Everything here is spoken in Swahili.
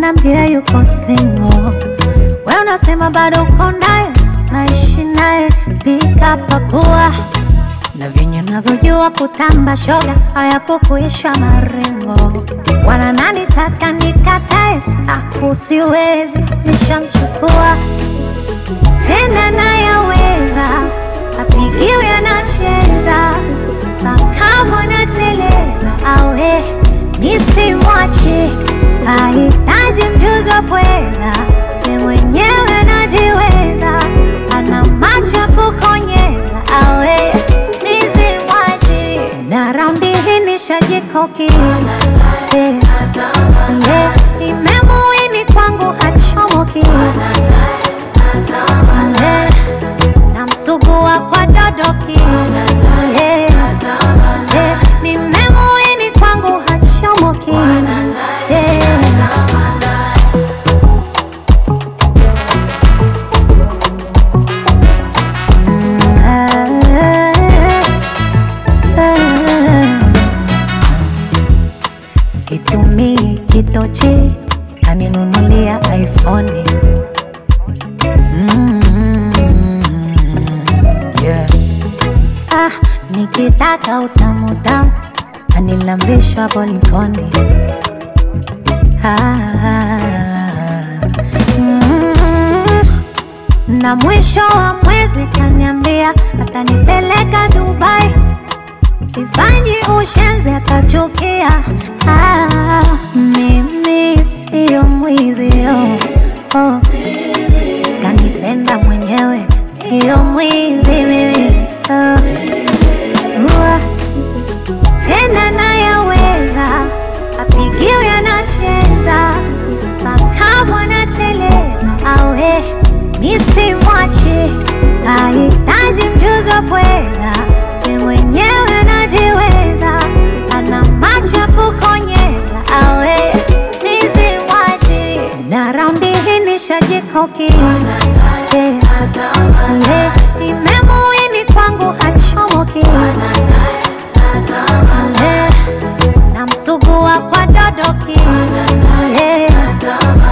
ananiambia yuko single. We unasema bado uko naye, naishi naye, pika pakua na venye navyojua kutamba shoga hayakukuisha marengo. Wana nani taka nikatae, akusiwezi nishamchukua tena nayaweza, apigiwe anacheza makamu anateleza, awe nisimwache, hahitaji mjuzi wa pweza, ye mwenyewe anajiweza, ana macho ya kukonyeza, awe nisimwache, na raundi hii nishajikoki yeah. yeah. Nimemuini kwangu hachomoki yeah. Namsugua kwa dodoki yeah. yeah. Nimemuini kwangu hachomoki yeah. Mm, ah, ah. Situmii kitochi, kaninunulia iPhone. Mm, yeah. Ah, nikitaka utamu tamu, anilambisha bolikoni. Ah, mm, na mwisho wa mwezi kaniambia atanipeleka Dubai sifanyi ushenzi akachukia. Ah, mimi siyo mwizi oh, oh. Kanipenda mwenyewe siyo mwizi mimi oh. Ua, tena nayaweza apigiwe anacheza makamu anateleza awe nisimwache hahitaji mjuzi wa pweza ye mwenyewe anajiweza ana macho ya kukonyeza awe nisimwache na raundi hii nishajikoki yeah. yeah. Nimemuini kwangu hachomoki yeah. Namsugua kwa dodoki yeah.